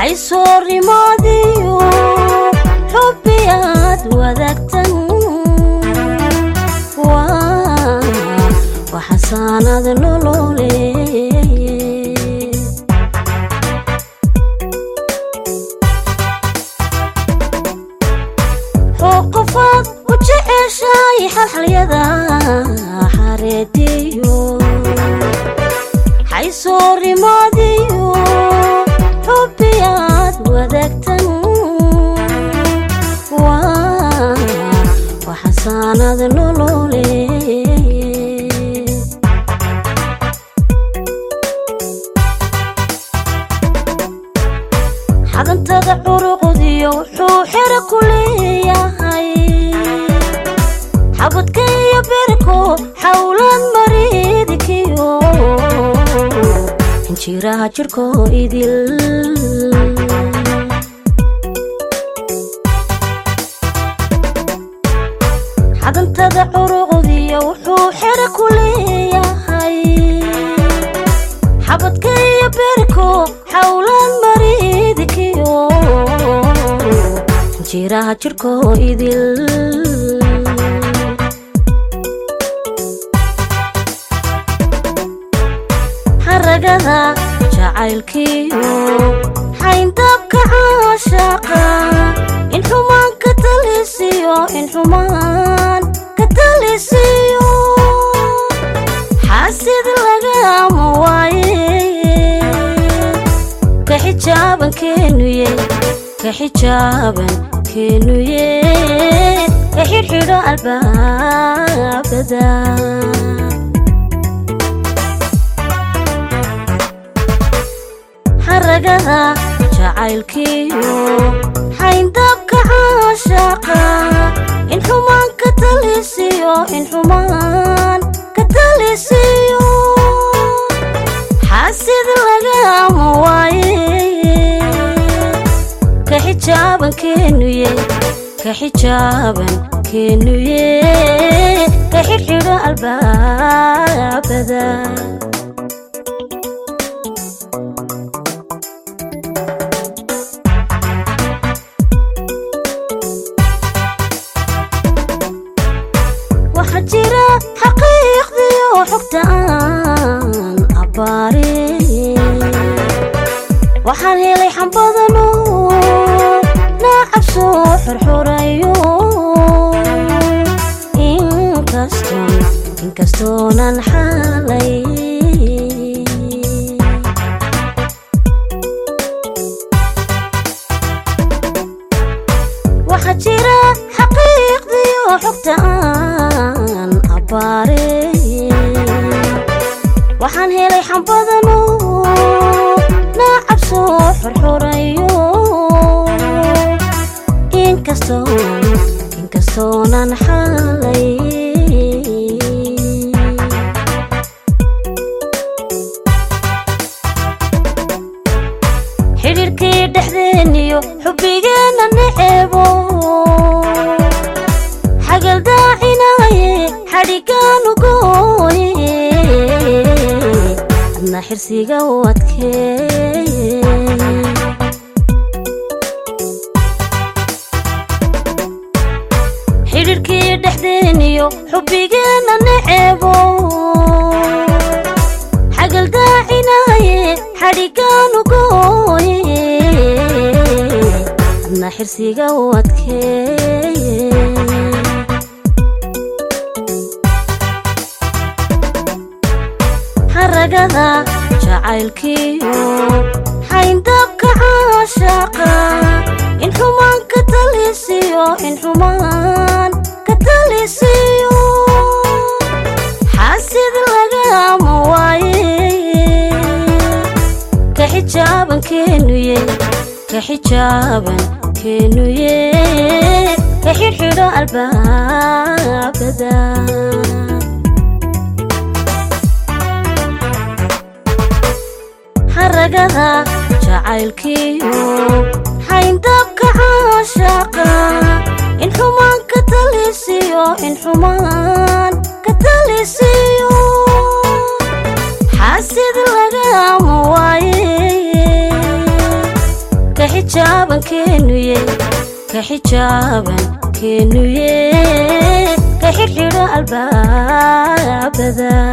xaysoorimaadiyo xubbiyaad wadaagtan waa xasaanad nolole qofaad u jeceshay xalxalyada xareediyo xaysoorimaadiyo xubbiyaad wadaagtan waa xasaanad nolole xadantada curuqdiyo wuxuu xero ku leeyahay xabadka iyo berko xawlan mariidkiyo xinjiraha jirko idil xadantada curuqdiyo wuxuu xero ku leeyahay xabadka iyo berko xawlan mariidkiyo xinjiraha jirko idil xaragada jacaylkiyo xayndabka caashaqa in xumaan ka talisiyo in xumaan ka talisiyo xaasid lagama waaye ka xijaaban keenuye ka xijaaban keenuye ka xidhxidho albaabada xaragada jacaylkiyo xayndabka caashaqa in xumaan ka talisiyo in xumaan ka talisiyo xaasid lagama waaye ka xijaaban keenuye ka xijaaban keenuye ka xidhxidho albaabada waxaa jira xaqiiqdiyo xogta aan abbaare waxaan helay xambadano naacab soo xorxorayo inkastoon inkastoonan xaalay waxaa jira xaqiiqdiyo xogta aan abbaare waxaan helay xambadano naacab soo xorxorayo inkastoon inkastoonan xaalay xidhiirkii dhexdeeniyo xubbigeenna neceebo xagaldaacinaye xadhigaanu gooye adna xirsiga u adkeeye xidhiirkii dhexdeeniyo xubbigeenna neceebo xagaldaacinaye xadhigaanu gooye adna xirsiga u adkeeye xaragada jacaylkiyo xayndabka caashaqa in xumaan ka talisiyo in xumaan ka talisiyo xaasid lagama waaye ka xijaaban keenuye ka xijaaban keenuye ka xidhxidho albaabada xaragada jacaylkiyo xayndabka caashaqa in xumaan ka talisiyo in xumaan ka talisiyo xaasid lagama waaye ka xijaaban keenuye ka xijaaban keenuye ka xidhxidho albaabada